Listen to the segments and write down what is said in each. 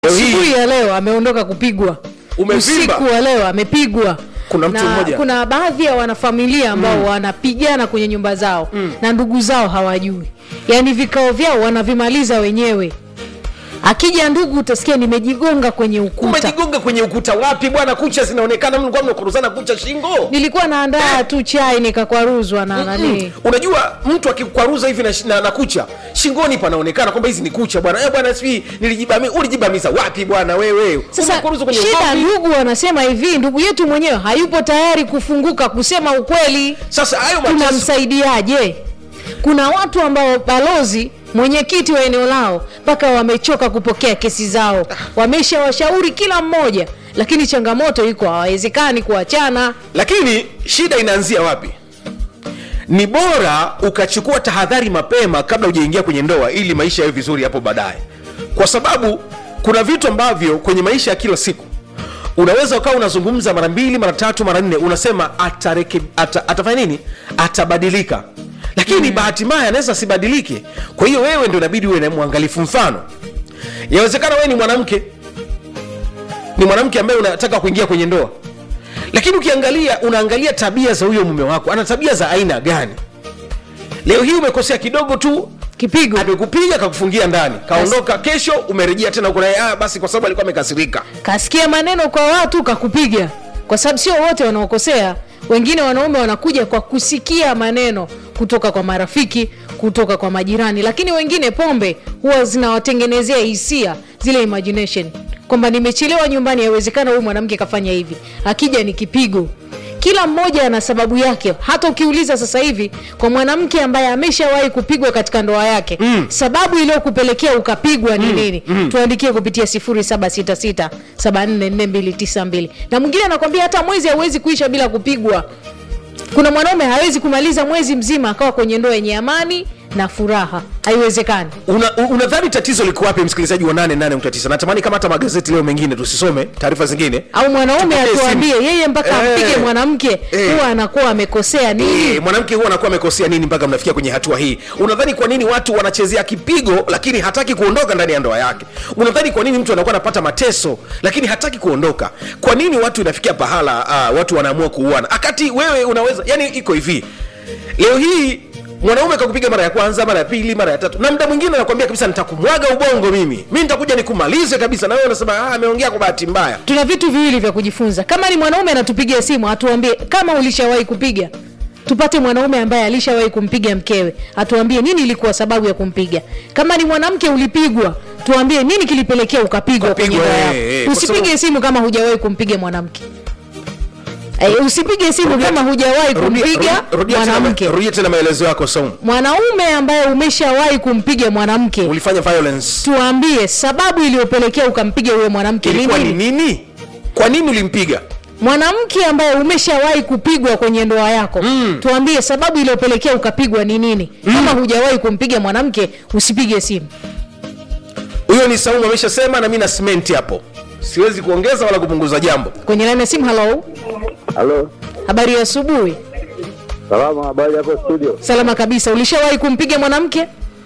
Leo hii- asubuhi ya leo ameondoka kupigwa Umevimba. usiku wa leo amepigwa Kuna mtu na mmoja. kuna baadhi ya wanafamilia ambao wanapigana kwenye nyumba zao na ndugu zao hawajui yaani vikao vyao wanavimaliza wenyewe akija ndugu utasikia nimejigonga kwenye ukuta umejigonga kwenye ukuta wapi bwana kucha zinaonekana mlikuwa mnakoruzana kucha shingo nilikuwa naandaa tu chai nikakwaruzwa na nani Mm. unajua mtu akikwaruza hivi na, na, na kucha shingoni panaonekana kwamba hizi ni kucha bwana eh bwana sijui nilijibami ulijibamiza wapi bwana wewe sasa Umekwaruza kwenye shida ugomvi. ndugu wanasema hivi ndugu yetu mwenyewe hayupo tayari kufunguka kusema ukweli sasa hayo mateso tunamsaidiaje kuna watu ambao balozi mwenyekiti wa eneo lao mpaka wamechoka kupokea kesi zao wameshawashauri kila mmoja lakini changamoto iko hawawezekani kuachana lakini shida inaanzia wapi ni bora ukachukua tahadhari mapema kabla hujaingia kwenye ndoa ili maisha yawe vizuri hapo baadaye kwa sababu kuna vitu ambavyo kwenye maisha ya kila siku unaweza ukawa unazungumza mara mbili mara tatu mara nne unasema atareke, ata, atafanya nini atabadilika lakini mm. bahati mbaya anaweza asibadilike kwa hiyo wewe ndo inabidi uwe na mwangalifu mfano yawezekana wewe ni mwanamke ni mwanamke ambaye unataka kuingia kwenye ndoa lakini ukiangalia unaangalia tabia za huyo mume wako ana tabia za aina gani leo hii umekosea kidogo tu kipigo amekupiga kakufungia ndani kaondoka kesho umerejea tena huko naye ah, basi kwa sababu alikuwa amekasirika kasikia maneno kwa watu kakupiga kwa sababu sio wote wanaokosea wengine wanaume wanakuja kwa kusikia maneno kutoka kwa marafiki kutoka kwa majirani lakini wengine pombe huwa zinawatengenezea hisia zile imagination kwamba nimechelewa nyumbani yawezekana huyu mwanamke kafanya hivi akija ni kipigo kila mmoja ana sababu yake hata ukiuliza sasa hivi kwa mwanamke ambaye ameshawahi kupigwa katika ndoa yake mm. sababu iliyokupelekea ukapigwa ni nini mm. tuandikie kupitia 0766744292 na mwingine anakwambia hata mwezi hauwezi kuisha bila kupigwa kuna mwanaume hawezi kumaliza mwezi mzima akawa kwenye ndoa yenye amani na furaha haiwezekani Una- u- unadhani tatizo liko wapi msikilizaji wa 88.9 natamani kama hata magazeti leo mengine tusisome taarifa zingine au mwanaume Tupokee atuambie simu. yeye mpaka Eh. ampige mwanamke Eh. huwa anakuwa amekosea nini E, mwanamke huwa anakuwa amekosea nini mpaka mnafikia kwenye hatua hii unadhani kwa nini watu wanachezea kipigo lakini hataki kuondoka ndani ya ndoa yake unadhani kwa nini mtu anakuwa anapata mateso lakini hataki kuondoka kwa nini watu inafikia pahala uh, watu wanaamua kuuana akati wewe unaweza yani iko hivi leo hii mwanaume kakupiga mara ya kwanza mara ya pili mara ya tatu na mda mwingine anakwambia kabisa nitakumwaga ubongo mimi mi nitakuja nikumalize kabisa na wewe unasema ah, ameongea kwa bahati mbaya tuna vitu viwili vya kujifunza kama ni mwanaume anatupigia simu atuambie kama ulishawahi kupiga tupate mwanaume ambaye alishawahi kumpiga mkewe atuambie nini ilikuwa sababu ya kumpiga kama ni mwanamke ulipigwa tuambie nini kilipelekea ukapigwa kwenye Ukapigwa, ndoa eh, yako eh, kwa usipige sababu- simu kama hujawahi kumpiga mwanamke Eh, usipige simu Rudia- kama hujawahi rudia- kumpiga rudia- rudia tena ma- mwanamke rudia tena maelezo yako Saumu. mwanaume ambaye umeshawahi kumpiga mwanamke ulifanya violence tuambie sababu iliyopelekea ukampiga huyo mwanamke ni ilikuwa ni nini nini kwa nini ulimpiga mwanamke ambaye umeshawahi kupigwa kwenye ndoa yako mm. tuambie sababu iliyopelekea ukapigwa ni nini mm. kama hujawahi kumpiga mwanamke usipige simu huyo ni saumu ameshasema na mi na simenti hapo siwezi kuongeza wala kupunguza jambo kwenye laini ya simu halo Halo, habari ya asubuhi salama, habari hapo studio? salama kabisa ulishawahi kumpiga mwanamke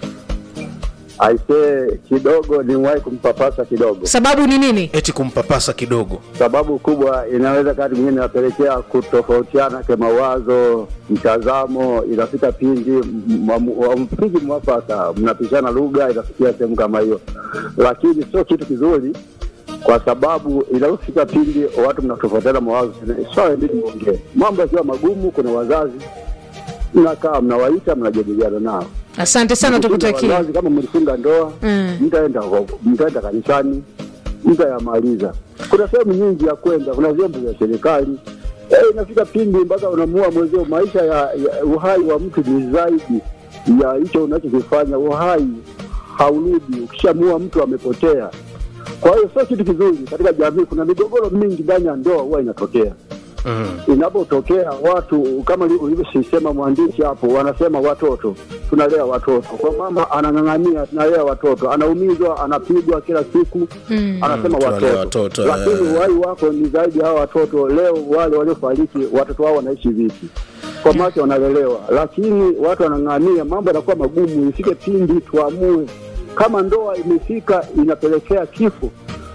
Aisee, kidogo niwahi kumpapasa kidogo. sababu ni nini eti kumpapasa kidogo Sababu kubwa inaweza kati mwingine inapelekea kutofautiana kwa mawazo, mtazamo, inafika pindi mpigi mwafaka, mnapishana lugha, inafikia sehemu kama hiyo, lakini sio kitu kizuri kwa sababu inapofika pindi watu mnatofautiana mawazo, swala inabidi muongee. Mambo yakiwa magumu, kuna wazazi mnakaa, mnawaita, mnajadiliana nao asante sana Mkifunga tukutakia wazazi, kama mlifunga ndoa Mm. mtaenda mtaenda kanisani mtayamaliza kuna sehemu nyingi ya kwenda kuna vyombo vya serikali Eh, inafika pindi mpaka unamua mwezeo maisha ya, ya uhai wa mtu ni zaidi ya hicho unachokifanya uhai haurudi ukishamua mtu amepotea kwa hiyo sio kitu kizuri katika jamii kuna migogoro mingi ndani ya ndoa huwa inatokea inapotokea watu kama ulivyosema mwandishi hapo, wanasema watoto, tunalea watoto. Kwa mama anang'ang'ania, tunalea watoto, anaumizwa, anapigwa kila siku Mm. anasema Mm, tunalea watoto, watoto, lakini eh. uhai wako ni zaidi ya hawa watoto. Leo wale waliofariki, watoto wao wanaishi vipi? Kwa macho wanalelewa, lakini watu wanang'ang'ania, mambo yanakuwa magumu. Ifike pindi tuamue kama ndoa imefika inapelekea kifo,